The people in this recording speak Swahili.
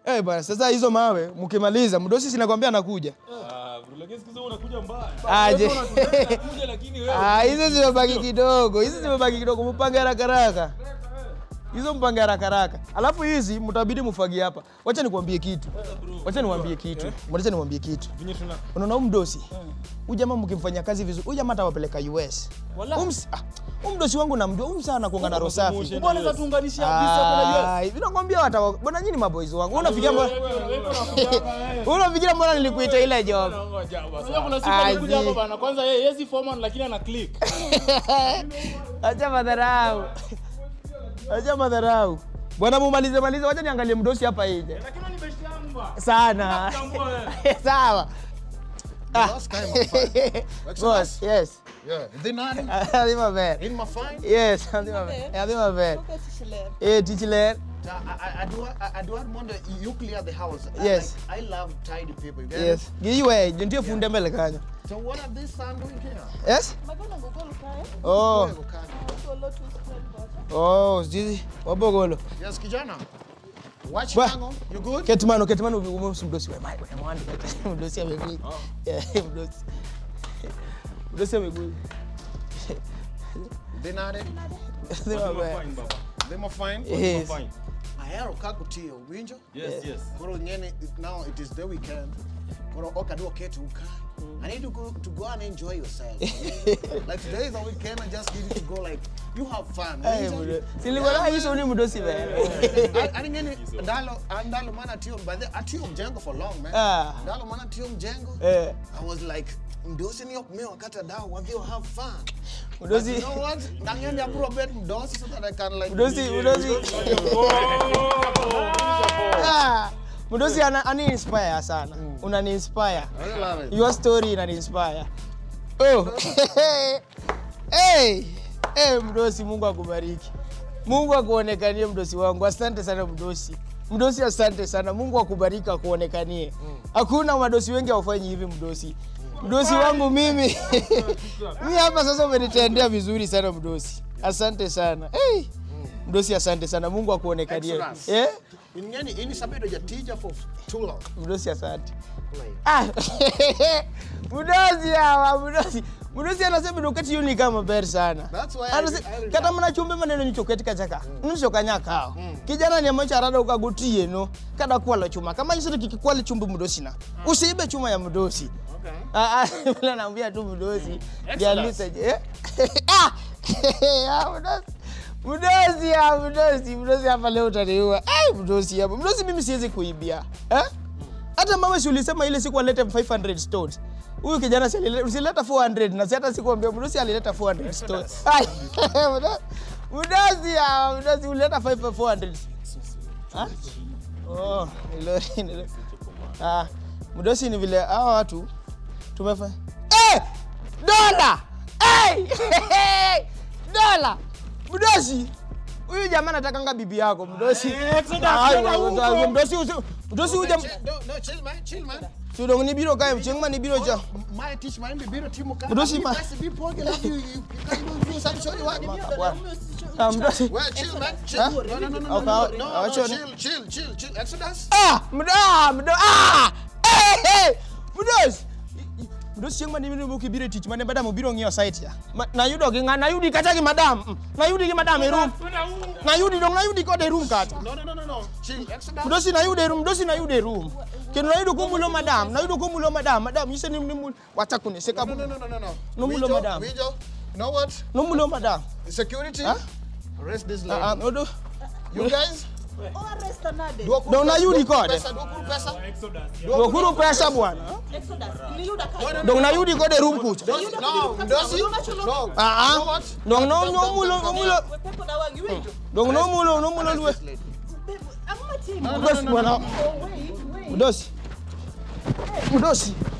Eh bwana, sasa hizo mawe mkimaliza, mdosi sinakwambia anakuja. Ah, bro, lakini siku hizo unakuja mbaya. Aje. Wewe unakuja lakini wewe. Ah, hizo zimebaki kidogo, hizi zimebaki kidogo, mpange haraka haraka. Hizo mpange haraka haraka. Alafu hizi mtabidi mfagie hapa. Wacha nikwambie kitu. Wacha niwaambie kitu. Wacha niwaambie kitu. Vinyo tuna Unaona huyu mdosi? Huyu jamaa mkimfanyia kazi vizuri, huyu jamaa atawapeleka US. Wala. Huyu ms- ah, huyu mdosi wangu namjua, huyu sana kuanga na roho safi. Promotion. Mbona unaweza tuunganisha visa kuna US? Ah, hivi nakwambia watawa. Bwana nyinyi maboys wangu. Unafikiria mbona Wewe unakuja wewe. Unafikiria mbona nilikuita ile job? Unajua kuna siku Azi. alikuja hapa bana. Kwanza yeye yesi foreman lakini ana click. Acha madharau. Acha madharau. Bwana mumalize malize, wacha niangalie mdosi hapa nje. Lakini ni best yangu ba. Sana. Nakutambua wewe. Sawa. Ah. Last time I'm fine. Boss, yes. Yeah. Then I Adhima ver. in my fine. Yes, adhima ver. Adhima ver. Look at Shiller. Eh, tichiler. I, I, I do I, I do wonder you clear the house. I, Yes. Like, I love tidy people. You get Yes. it? Giwe, ndio funde mbele kanyo. So what are these son doing here? Yes? Magona ngogolo kaya. Oh. Go, Kanye. Ngogolo tu spread butter. Oh, sijui wabogolo. Yes, kijana. Watch Ba- Mango. You good? Ketmano, ketmano umemsi mdosi wa mai. Mwandi mdosi amekuja. Yeah, mdosi. Mdosi amekuja. Then I Adhima ver. Fine baba. them are fine. Yes. Fine. Ahero kakutia winjo. Yes, yes. Koro ngene now it is the weekend. Koro okadwa keto uka. I need to go to go and enjoy yourself. like today is the weekend. I just need you to go like you have fun. Eh, winjo? mdosi. Silikuwa hizo ni mdosi ver. ani ngene ndalo ndalo mana tiyo by the atiyo mjengo for long man. Ah. Ndalo mana tiyo mjengo. Eh, I was like mdosi ni okme wakati dawa wavyo have fun. But mdosi. you know what? Nangende apuro bet mdosi so that I can like Mdosi, mdosi. Ah, Mdosi ana ani inspire sana. Unani inspire. I love it. Your story inani inspire. Oh. hey. Hey, Mdosi Mungu akubariki. Mungu akuonekanie mdosi wangu. Asante sana mdosi. Mdosi asante sana. Mungu akubariki akuonekanie. Hakuna madosi wengi hawafanyi hivi mdosi. Mdosi wangu mimi. mimi hapa sasa umenitendea vizuri sana mdosi. Asante sana. Hey. Mdosi asante sana. Mungu akuonekanie. Excellence. Eh? Ingeni ini sabedo ja teacher for too long. Mdosi asante. Like, Ah, mdosi hawa mdosi mdosi anasema dokati yuni kama ber sana That's why I Anase- re- I re- kata mana chumbe maneno nichoketi kachaka nishokanya kao kijana ni amacho arada ukagotie no kada kwala chuma kama yisiri kikikwali chumbe mdosi na usiibe chuma ya mdosi okay. Ah, ah, vile naambia tu mdosi Exodus. jalisa je eh? ah ah, mdosi mdosi ah, mdosi mdosi hapa leo utaniua ai mdosi hapa mdosi mimi siwezi kuibia eh hata mama si ulisema ile siku alete 500 stones huyu kijana si alile- usileta 400 na si hata sikuambia mdosi alileta 400 stones ai mdosi- mdosi ah, mdosi ulileta 5 400 ah oh ni lori ni lori ah mdosi ni vile hawa watu tumefanya eh dola hey! dola mdosi huyu jamaa anatakanga bibi yako mdosi Exodus, Ai, tena wa- huko. wa- mdosi usi- mdosi huyu jamaa Chill, no, no, chill man, chill man. Sudong ni biro kae mchengma ni biro cha. My teach my biro timu ka. Mdosi ma- Basi be poke love you. You you can do some show you what. Bwana. Ah, mdosi. Well, chill man. Chill. Huh? No, no, no, no, Okay, no, okay, no, okay, no, chill. chill, chill, chill, chill. Exodus. Ah, mdo ah, mdo ah. Eh, eh. Mdosi. Mdosi chengma ni biro buki biro tich mane badam biro ng'iyo site ya. Ma- Na yudo gi ng'a na yudi kata gi madam. Mm. Na yudi gi madam e room. Na yudi dong na yudi kode e room kata. No, no, no, no, no. Chill. Exodus. Mdosi na yude room, mdosi na yude room. Kendo na yudo kumulo madam, na yudo kumulo madam. Madam yise ni ni mul. Wacha kuniseka. No, no, no, no, no, no. No, mulo, Wijo, madam. Wijo, you know what? No mulo madam. Security. Huh? Arrest this Ah, ah, lady. odo. You guys. Oh, arrest another. Dua kuru Dong na pesa, yudi dua kuru kode. pesa, dua kuru pesa. Dokuru pesa bwana. Exodus. Niliuda kaya. Dong na yudi kode room kucha. Mdosi, no, mdosi. No. Ah, You know ah. what? Dong no Come, no come, mulo come, come mulo. We people na wangi wetu. Dong no mulo no mulo Arrest luwe. this lady. Babe, I'm not team. No, no, Mdosi no, no, bwana. Oh, wait, wait. Mdosi. Mdosi.